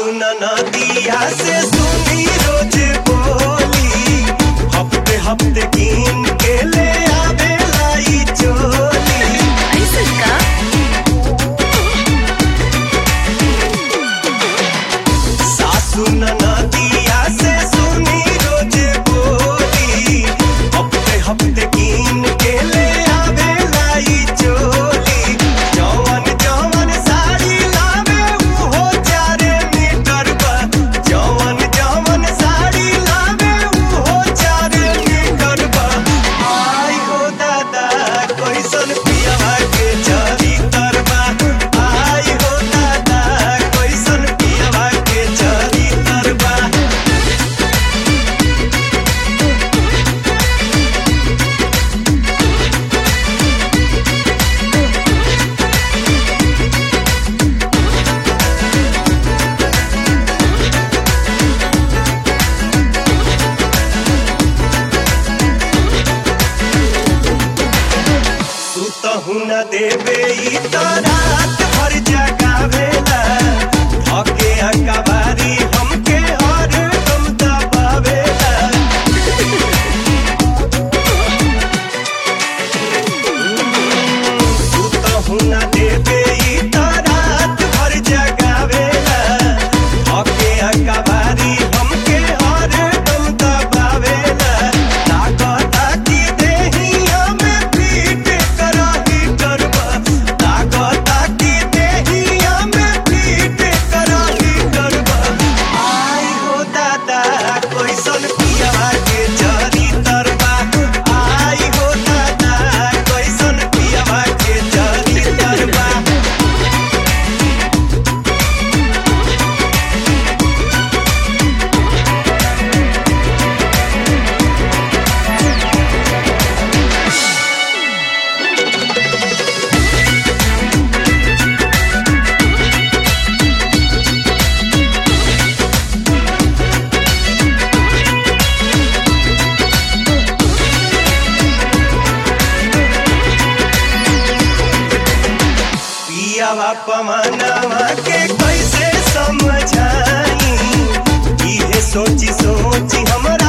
सुन नदिया से सुनी रोज बोली हफ्ते हफ्ते कीन के ले आवे लाई चोली ऐसन का सासु नदिया से सुनी रोज बोली हफ्ते हफ्ते कीन के ले आवे लाई चोली जवन जवन साड़ी लावे उहो चारे मीटर बा जवन जवन साड़ी लावे उहो चारे मीटर बा आई हो दादा कैसन पिया के चरी तरबा आई हो दादा कैसन पिया के चरी तरबा सुतहु न देवे ई त रात भर जगावेला थके अकबारी हमके हर दम दबावेला सुतहु न देवे ई त रात भर जगावेला थके अकबारी हमके हर दम दबावेला ताकता की देहिया में पीट करही करबा ताकता की देहिया में पीट करही करबा आई हो दादा कैसन पिया के जरी तरबा आई हो दादा कैसन पिया के जरी तरबा पियावा पमनावा के कैसे समझाई इहे सोची सोची हमरा